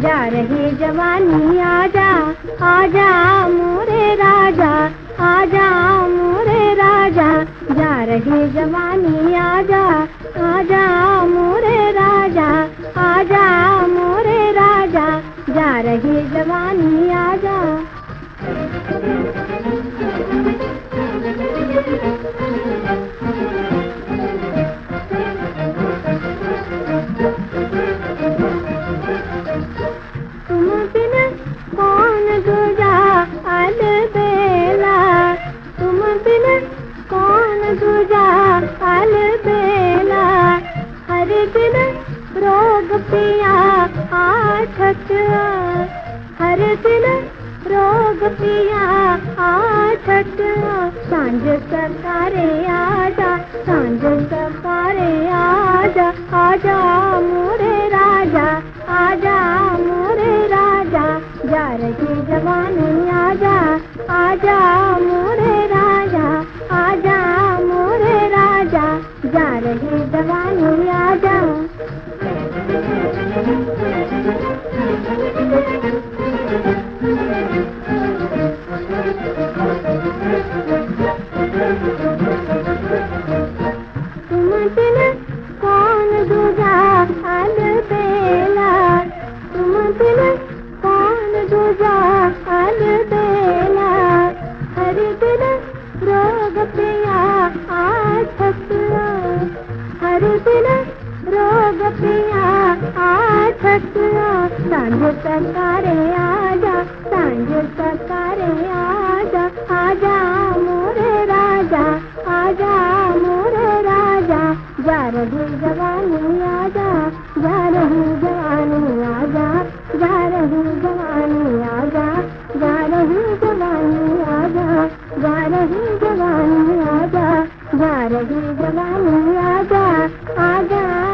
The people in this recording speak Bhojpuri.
जा रही जवानी आजा आजा मोरे राजा आजा मोरे राजा जा रही जवानी आजा आजा मोरे राजा आजा मोरे राजा जा रही जवानी आजा तुम बिन कौन दूजा अलबेला तुम बिन कौन दूजा अलबेला हर दिन रोग पिया आठक हर दिन रोग पिया आठक सांझ सकारे आजा सांझ सकारे आजा आजा मोरे राजा आजा मोरे राजा जा रही जवानी आजा आजा मोरे राजा आजा मोरे राजा जा रही जवानी आजा तुम बिन कौन दूजा अलबेला तुम बिन कौन दूजा अलबेला हर दिन रोग पिया आठक हर दिन रोग पिया आठक सांझ सकारे आजा सांझ सकारे आजा आजा मोरे राजा आजा मोरे राजा जा रही जवानी आजा जा रही जवानी आजा जा रही जवानी आजा जा रही जवानी आजा जा रही जवानी आजा जा रही जवानी आजा आजा